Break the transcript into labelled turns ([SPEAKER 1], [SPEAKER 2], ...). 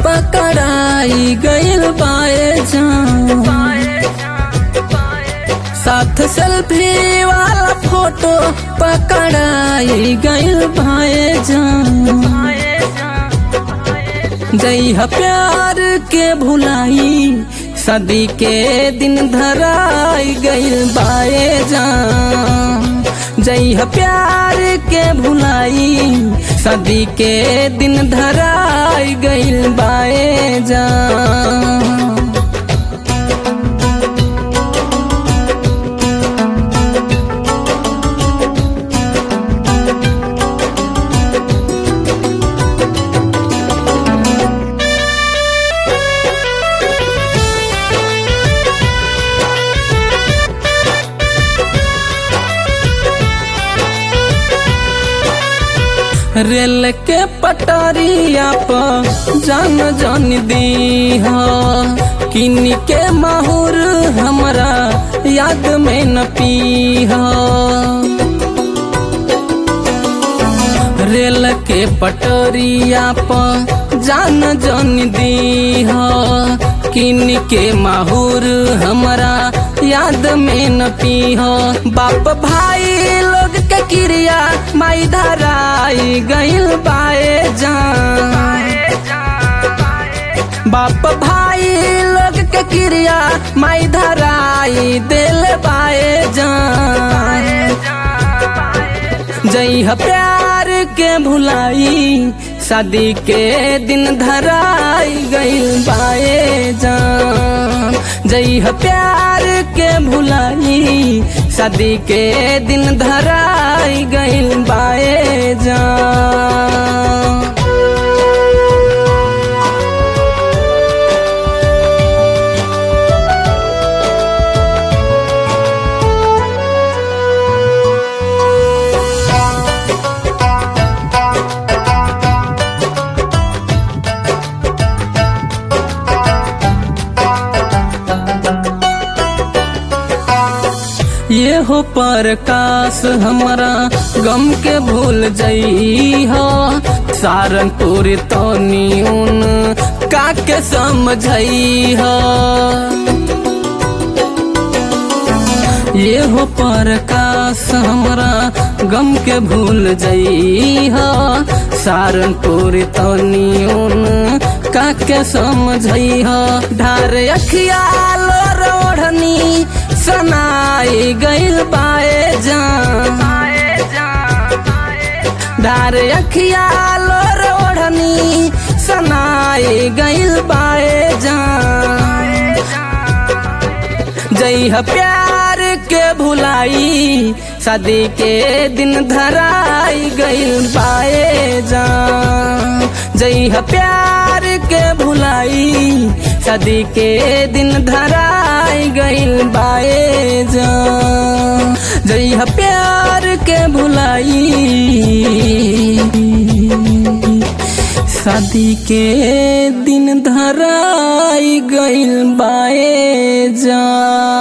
[SPEAKER 1] पकड़ाई गइल बाए जान साथ सेल्फी वाला फोटो पकड़ाई गइल बाए जान जइहा प्यार के भुलाई सदी के दिन धराई गइल बाए जान जइहा प्यार के भुलाई सदी के दिन धराई गइल बाए जान रेल के पटरिया पर जान जान दी किन के माहौर हमरा याद में न पी रेल के पटरिया पर जान जान दी किन के माहौर हमरा याद में न पी बाप भाई लोग के क्रिया माई धराई गइल बाए जान बाप भाई लोग के क्रिया माई धराई दिल बाए जान जइह प्यार के भुलाई शादी के दिन धराई गइल बाए जान जइह प्यार के भुलाई शादी के दिन धराई गइल बाए जान ये हो प्रकाश हमारा गम के भूल जई हो सारनपुर तो न्यून का के समझई हो ये हो प्रकाश हमारा गम के भूल जई हो सारनपुर तो न्यून का के समझई हो ढार अखिया लो रोढ़नी सनाई गइल बाए जान डार अखिया लो रोढ़नी सनाई गइल बाए जान जइह प्यार के भुलाई शादी के दिन धराई गइल बाए जान जइह प्यार के भुलाई शादी के दिन धराई गइल बाए जान जइह प्यार के भुलाई शादी के दिन धराई गइल बाए जान